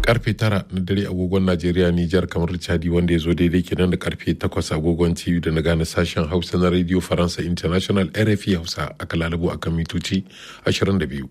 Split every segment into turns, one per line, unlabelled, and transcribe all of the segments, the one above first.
karfe tara na dare agogon najeriya nijar kamar chadi wanda ya zo daidai kenan da karfe takwas agogon tv da na gane sashen hausa na radio faransa international rfi hausa aka lalabo akan mitoci 22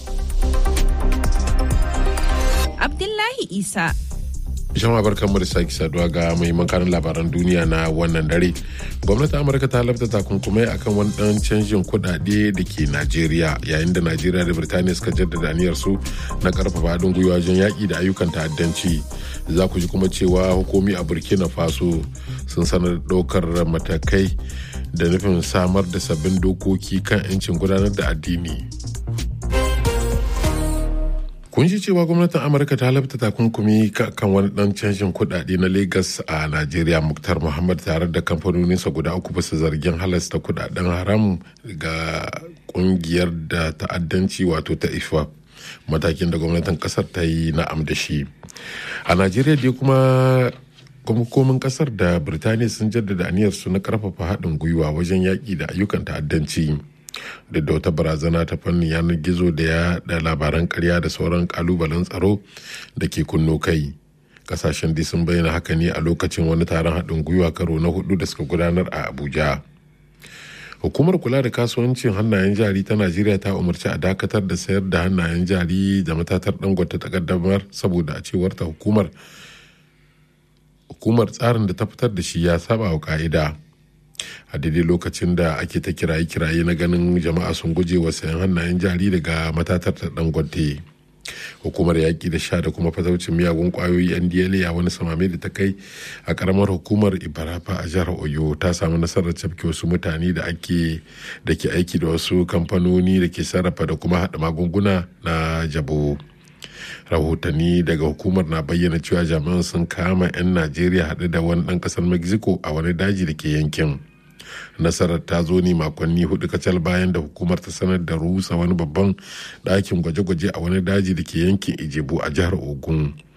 abdullahi isa
jama'a barkan mu da sake saduwa ga muhimman kanin labaran duniya na wannan dare gwamnatin amurka ta labta takunkumai akan wani dan canjin kudade da ke najeriya yayin da najeriya da birtaniya suka jaddada aniyar su na karfafa haɗin gwiwa wajen yaƙi da ayyukan ta'addanci za ku ji kuma cewa hukumi a burkina faso sun sanar ɗaukar matakai da nufin samar da sabbin dokoki kan 'yancin gudanar da addini kun ji cewa gwamnatin amurka ta labta takunkumi kan wani dan canjin kudade na lagos a najeriya muktar muhammad tare da kamfanoninsa guda uku bisa zargin halasta kudaden haram ga kungiyar da ta'addanci wato ta ifap matakin da gwamnatin kasar ta yi na'am da shi a najeriya dai kuma hukumomin kasar da birtaniya sun jaddada aniyarsu na karfafa haɗin gwiwa wajen yaƙi da ayyukan ta'addanci da da wata barazana ta fannin yanar gizo da ya da labaran karya da sauran kalubalen tsaro da ke kunno kai kasashen dai sun bayyana haka ne a lokacin wani taron haɗin gwiwa karo na hudu da suka gudanar a abuja hukumar kula da kasuwancin hannayen jari ta najeriya ta umarci a dakatar da sayar da hannayen jari da matatar dangote ta kaddamar saboda a cewar ta hukumar hukumar tsarin da ta fitar da shi ya saba wa ka'ida a daidai lokacin da ake ta kiraye-kiraye na ganin jama'a sun guje wa sayan hannayen jari daga matatar ta dangote hukumar yaƙi da sha da kuma fataucin miyagun ƙwayoyi ndla a wani samame da ta kai a ƙaramar hukumar ibarafa a jihar oyo ta samu nasarar cafke wasu mutane da ake da ke aiki da wasu kamfanoni da ke sarrafa da kuma haɗa magunguna na jabo rahotanni daga hukumar na bayyana cewa jami'an sun kama 'yan najeriya haɗe da wani ɗan ƙasar mexico a wani daji da ke yankin nasarar ta zo ne makonni hudu kacal bayan da hukumar ta sanar da rusa wani babban ɗakin gwaje-gwaje a wani daji da ke yankin ijebu a jihar ogun